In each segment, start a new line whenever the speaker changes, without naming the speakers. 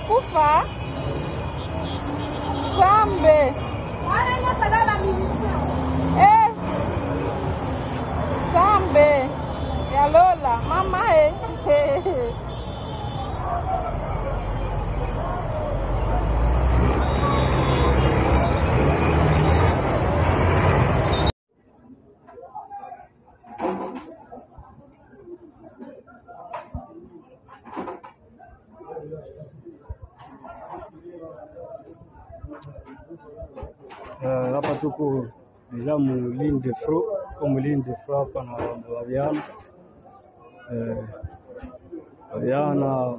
kufa sambe eh, sambe ya Lola mama eh.
Eh, hapa tuko Lamu Linde Fro kama Linde Fro hapa na wavijana Eh, vijana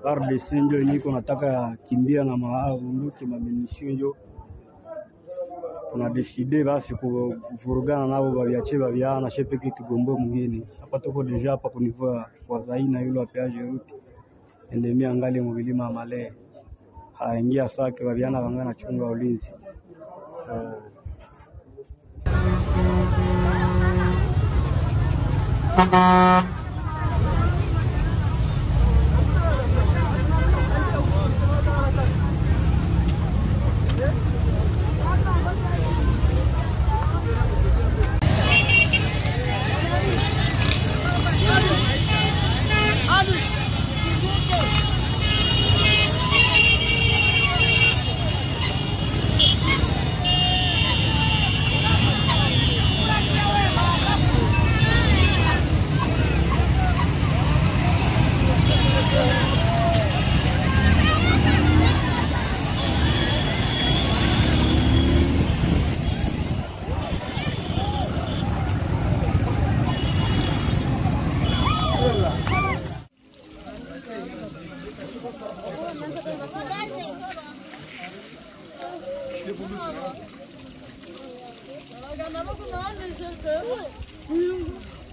RDC njo niko nataka kimbia na maabunduki maminisio njo tunadeside basi ku- kuvurugana navo vaviache vaviana shepeke tugombe mwingine hapa tuko deja hapa kunivua wazaina yule wapeaje ruti endemia angali muvilima ya malee haingia sake vaviana vangana chunga ulinzi Eh,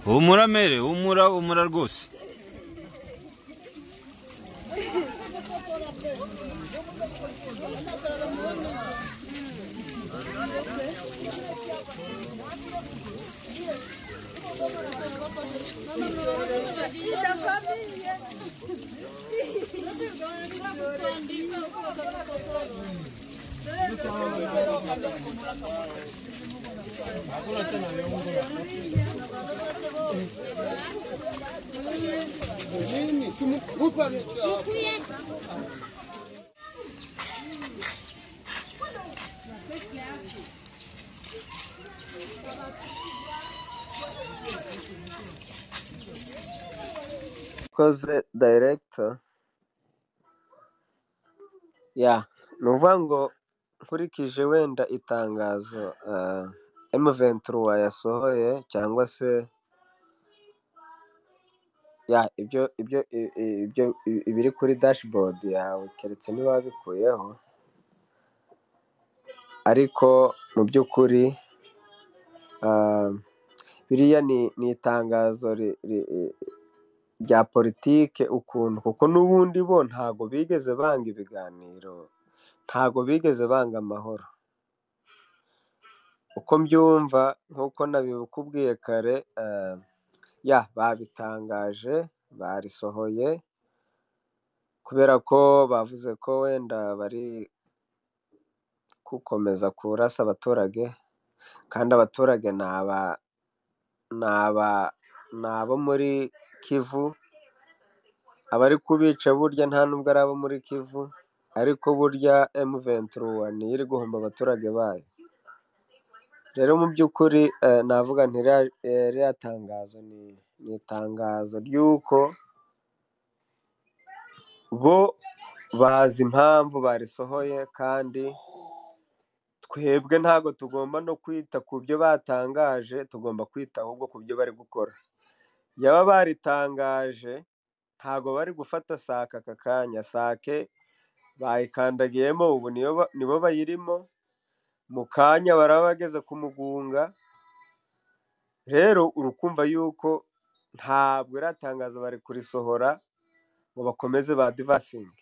humura mere humura humura rwose
koze director ya ni ukuvuga ngo nkurikije wenda itangazo uh, M23 yasohoye cyangwa se ya ibyo ibyo i- i- ibyo i- ibiri kuri dashboard yawe keretse niba wabikuyeho ariko mu by'ukuri ah, biriya ni, ni itangazo ri, ri, rya politike ukuntu kuko n'ubundi bo ntago bigeze banga ibiganiro ntago bigeze banga amahoro uko mbyumva nk'uko nabikubwiye kare eh, ya babitangaje barisohoye kubera ko bavuze ko wenda bari gukomeza kurasa abaturage kandi abaturage ni aba ni aba ni abo muri kivu abari kubica burya nta nubwo ari abo muri Kivu ariko burya M23 niyo iri guhomba abaturage bayo rero mu by'ukuri eh, navuga nti ririya- eh, ririya tangazo ni ni itangazo ry'uko bo bazi impamvu barisohoye kandi twebwe ntabwo tugomba no kwita ku byo batangaje tugomba kwita ahubwo ku byo bari gukora yaba baritangaje ntabwo bari gufata sake aka kanya sake bayikandagiyemo ubu niyo ba- nibo bayirimo mu kanya baraba bageze ku mugunga rero urukumva yuko ntabwo iratangaza bari kurisohora ngo bakomeze ba divasingi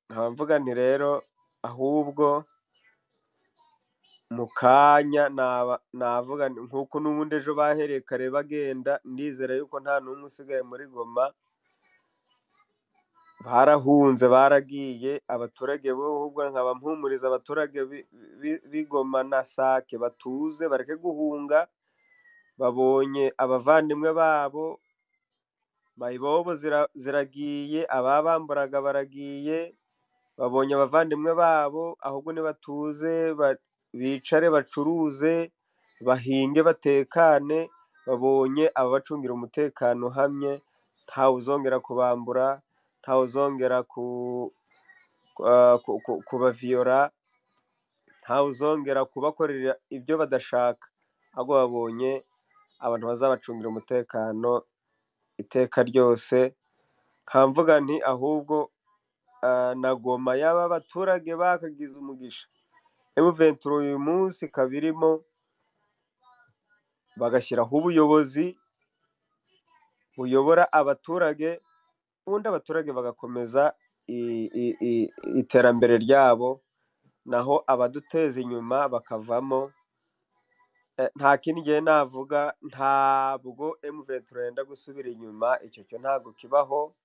nkaba mvuga nti rero ahubwo mu kanya naba- navuga nti nk'uko n'ubundi ejo bahereye kare bagenda ndizera yuko nta n'umwe usigaye muri goma barahunze baragiye abaturage bo ahubwo nkaba mpumuriza abaturage b'i- b'i- b'igoma na sake batuze bareke guhunga babonye abavandimwe babo mayibobo zira- ziragiye ababamburaga baragiye babonye abavandimwe babo ahubwo nibatuze ba- bicare bacuruze bahinge batekane babonye ababacungira umutekano uhamye ntawe uzongera kubambura ntawe uzongera ku- ku- ku- ku- kubaviyora ntawe uzongera kubakorera ibyo badashaka ahubwo babonye abantu bazabacungira umutekano iteka ryose nkamvuga nti ahubwo ah, na goma y'aba baturage bakagize umugisha emuventuro uyu munsi ikaba irimo bagashyiraho ubuyobozi buyobora abaturage ubundi abaturage bagakomeza i- i- i- iterambere ryabo naho abaduteza inyuma bakavamo Eh, nta kindi ngiye navuga ntabwo emuventuro yenda gusubira inyuma icyo cyo ntabwo kibaho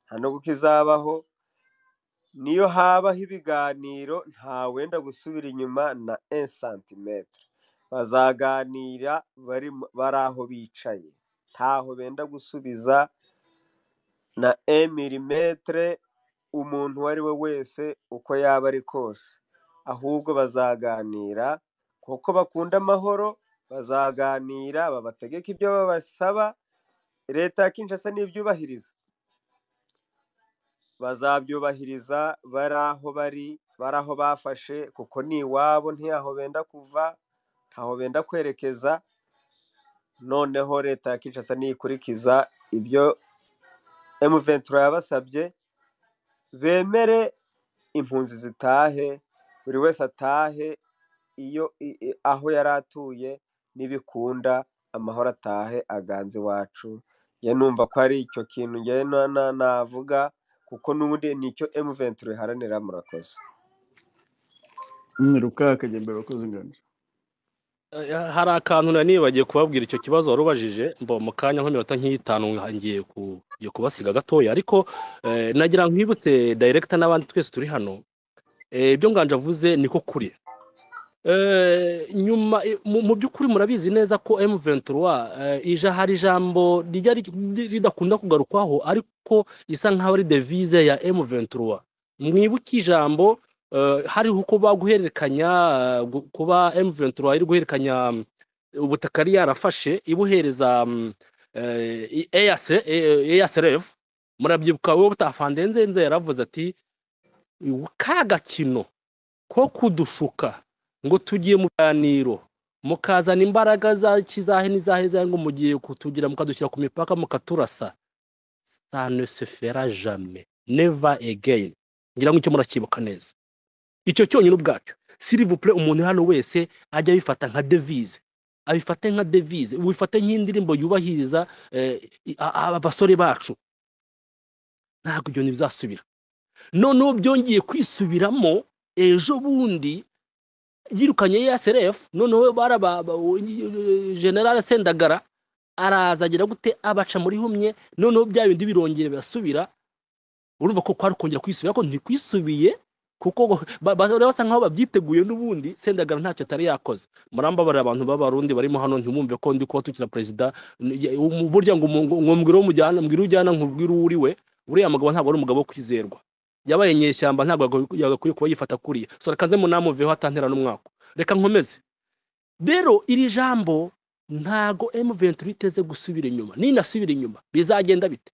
nta nubwo kizabaho niyo habaho ibiganiro ntawenda gusubira inyuma na santimetero bazaganira bari mu- bari aho bicaye ntaho benda gusubiza na milimetere umuntu uwo ari we wese uko yaba ari kose ahubwo bazaganira kuko bakunda amahoro bazaganira babategeka ibyo babasaba leta ya kinshasa n'ibyubahiriza bazabyubahiriza bari aho bari bari aho bafashe kuko ni iwabo ntiyaho benda kuva ntaho benda kwerekeza noneho leta ya kinshasa niyikurikiza ibyo emuventura yabasabye bemere impunzi zitahe buri wese atahe iyo i- i- aho yari atuye n'ibikunda amahoro atahe aganze iwacu njye numva ko ari icyo kintu njye na- na- navuga kuko n'ubundi nicyo emuventura iharanira murakoze
Mm, rukaka jya mbere wakoze ingano
Eh, hari akantu na nibagiye kubabwira icyo kibazo wari ubajije mba mu kanya nk'iminota nk'itanu ngiye ku- ngiye kubasiga gatoya ariko eh, nagira nkwibutse director n'abandi twese turi hano Eh, ibyo nganje avuze niko kuri Eh, nyuma i- mu mu by'ukuri murabizi neza ko M23 eh, ija hari ijambo rijya ri- ri- ridakunda kugarukwaho ariko isa nkaho ari devise ya M23 mwibuke ijambo eh, hariho kuba guhererekanya eh, gu- kuba M23 iri guhererekanya mm, ubutaka yari yarafashe ibuhereza mm, eh, i- EAC, eh, EACRF murabyibuka wowe butafandenzenze yaravuze ati ka gakino ko kudushuka ngo tugiye mu biganiro mukazana imbaraga za kizahe n'izahe zahe ngo mugiye kutugira mukadushyira ku mipaka mukaturasa ça ne se fera jamais never again ngira ngo icyo murakibuka neza icyo cyonyine ubwacyo s'il vous plaît umuntu hano wese ajya abifata nka devise abifate nka devise wifate nk'indirimbo yubahiriza eh, i- a- a- abasore bacu ntabwo ibyo ntibizasubira noneho byongeye kwisubiramo ejo bundi yirukanye ya serefu noneho baraba ba- u- i- generale sendagara araza agira gute abaca muri humye noneho bya bindi birongera birasubira urumva ko kwari kongera kwisubira ko ntikwisubiye kuko ngo- ba- ba- basa nkaho babyiteguye n'ubundi sendagara ntacyo atari yakoze murambabarira abantu b'abarundi barimo hano ntimwumve ko ndi kuba tukira perezida Ni- um- burya ngo umu- ngo- ngo mbwira uwo mujyana mbwira ujyana nkubwira uwo uri we uriya mugabo ntabwo ari umugabo wo kwizerwa yabaye nyeshyamba ntabwo yagakwiye yagakwiye kuba yifata kuriya sora kanze munamuveho atantera n'umwaka reka nkomeze rero iri jambo ntago M23 iteze gusubira inyuma ninasubira inyuma bizagenda bite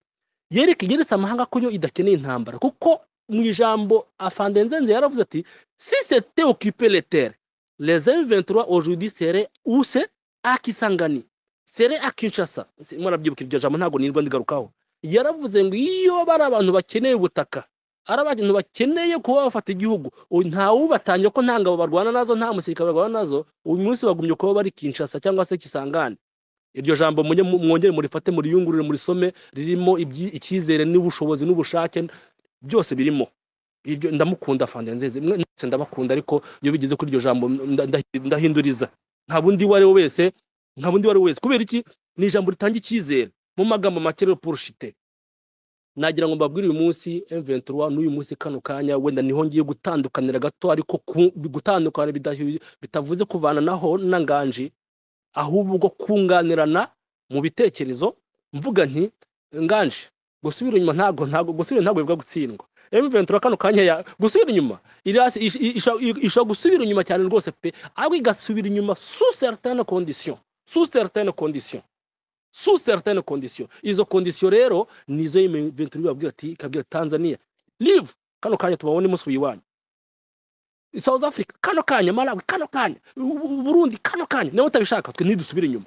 yereke yeretse amahanga ko yo idakeneye intambara kuko mu ijambo afandenzenze yaravuze ati si c'était occupé les terres les M23 aujourd'hui seraient où c'est à Kisangani seraient à Kinshasa Si- murabyibuka iryo jambo ntago nirwa ndigarukaho yaravuze ngo iyo bari abantu bakeneye ubutaka ari abantu bakeneye kuba bafata igihugu U- ntawubatangira ko nta ngabo barwana nazo nta musirikare barwana nazo uyu munsi bagumye kuba bari kinshasa cyangwa se kisangane iryo jambo mujye mu- mwongere murifate muriyungurure murisome ririmo ibyi- icyizere n'ubushobozi n'ubushake byose birimo ibyo ndamukunda fandenzeze mwese ndabakunda ariko iyo bigeze kuri iryo jambo nda- nda- ndahinduriza nta bundi uwo ari we wese nta bundi uwo ari we wese kubera iki ni ijambo ritanga icyizere mu magambo make repurushite nagira ngo mbabwire uyu munsi M23 n'uyu munsi kano kanya wenda niho ngiye gutandukanira gato ariko ku- gutandukana bidahu- bitavuze kuvana naho na nganji ahubwo kunganirana mu bitekerezo mvuga nti nganji gusubira inyuma ntabwo ntabwo gusubira ntabwo bivuga gutsindwa M23 kano kanya ya gusubira inyuma irasi- ish- ish- ish- ishobora gusubira inyuma cyane rwose pe ariko igasubira inyuma sous certaines conditions sous certaines conditions sous certaines conditions izo conditions rero nizo M23 ibabwira ati ikabwira Tanzania live kano kanya tubabone umunsi wiwanyu South Africa kano kanya Malawi kano kanya U- U- Burundi kano kanya niba utabishaka twe nidusubire inyuma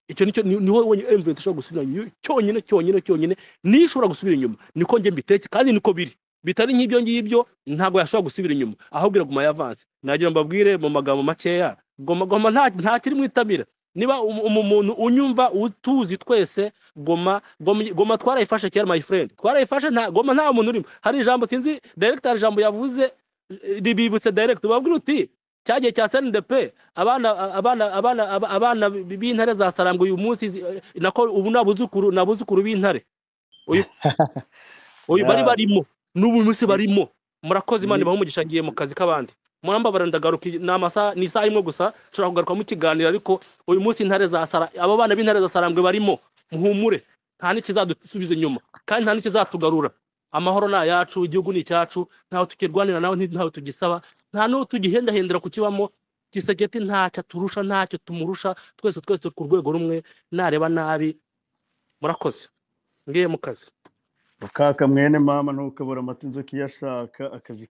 icyo nicyo ni- niho wenyine M23 ishobora gusubira inyuma cyonyine cyonyine cyonyine niyo ishobora gusubira inyuma niko njye mbiteke kandi niko biri bitari nk'ibyo ngibyo ntabwo yashobora gusubira inyuma ahubwo iraguma yavanse nagira ngo mbabwire mu magambo makeya goma goma nta nta kiri mu itabira niba umu- umu- umuntu unyumva utuzi twese goma goma, goma twarayifashe kera my friend twarayifashe nta goma nta muntu urimo hari ijambo sinzi director hari ijambo yavuze eh, ribibutse direct ubabwire uti cya gihe cya SNDP abana abana abana aba- abana b- b'intare za Sarambwe uyu munsi zi- eh, nako ubu nabuzukuru nabuzukuru b'intare uyu uyu bari
Yeah.
barimo n'ubu munsi barimo murakoze imana
Ni-
ibahe umugisha ngiye mu kazi k'abandi murambabarira ndagaruka iyi- ni amasaha ni isaha imwe gusa nshobora kugaruka mu kiganiro ariko uyu munsi intare za sara abo bana b'intare za sarambwe barimo muhumure nta n'ikizadusubiza inyuma kandi nta n'ikizatugarura amahoro ni ayacu igihugu ni icyacu ntawe tukirwanira nawe nti- ntawe tugisaba nta n'uwo tugihendahendera kukibamo gisegeti ntacyo aturusha ntacyo tumurusha twese twese turi ku rwego rumwe nareba nabi murakoze ngiye mu kazi
Rukaka mwene mama ntukabura amata inzoka iyo ashaka akazi